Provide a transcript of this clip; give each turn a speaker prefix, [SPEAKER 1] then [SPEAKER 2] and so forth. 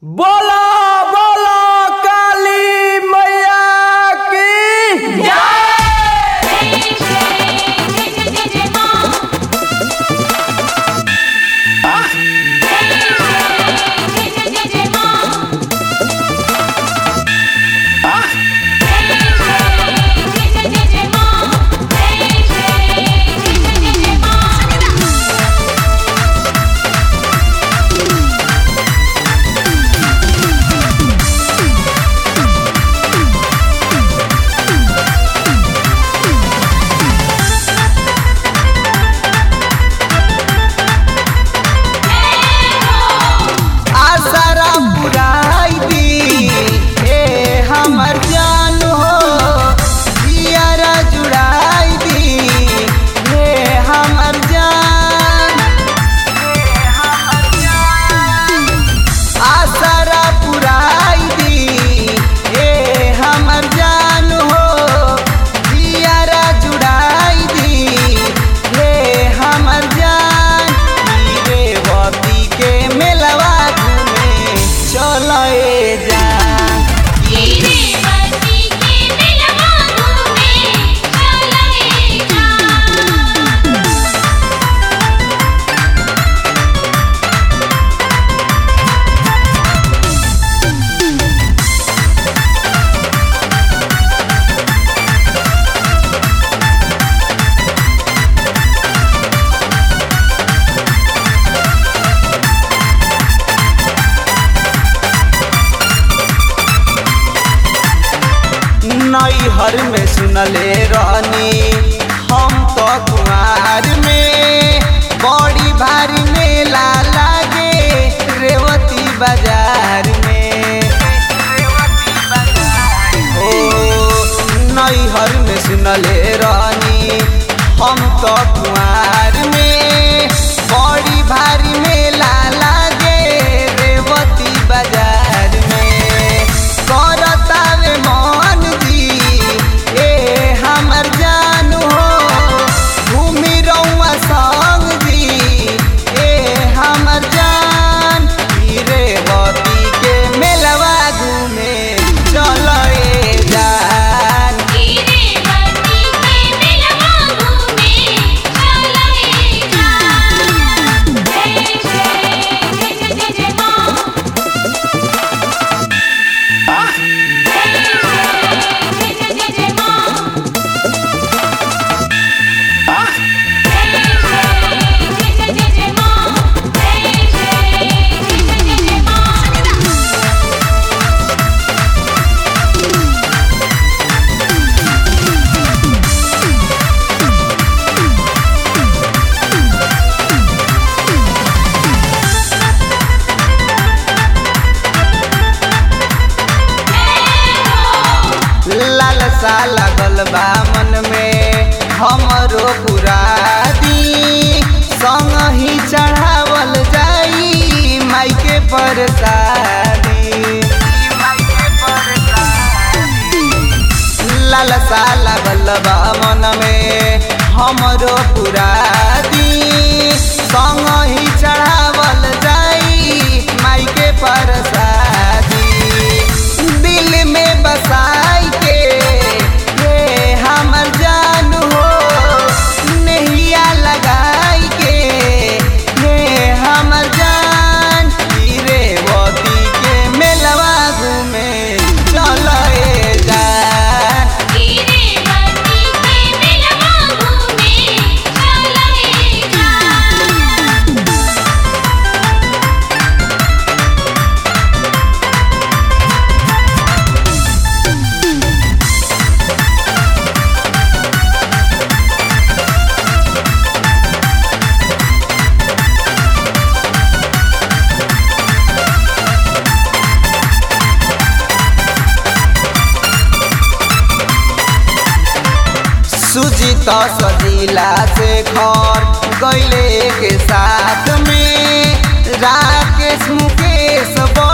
[SPEAKER 1] बोला बोला काली मैया की
[SPEAKER 2] आसरा पुराई दी ए हमर जान हो जियारा जुड़ाई दी हे हमर जान आसरा पुराई दी ए हमर जान हो जियारा जुड़ाई दी हे हमर जान हीरे के मेलवा घूमे चलो ए जान नैहर में सुनले रहनी हम तो कुआर में बड़ी भारी मेला लागे रेवती बाजार में ओ नैहर में सुनले रहनी हम तो कुआर में बड़ी भारी मेला लागे रेवती बाजार में करतावे मन दी ए हमर जान हो घूमी रउआ संग दी ए हमर जान हीरे बती के मेलवा घूमे चलो ए जान लालसा लागल बा मन में हमरो पुरादी संग ही चढ़ावल जाई माई के परसादी लालसा लागल बा मन में हमरो पुरादी संग ही चढ़ावल जाई माई के परसादी दिल में बसाई के ये हमर जान हो नैया लगाई के ये हमर जान हीरे वती के मेलवा घूमे चलो ए जान सुजीत सजीला से घर गैले के साथ में राकेश मुकेश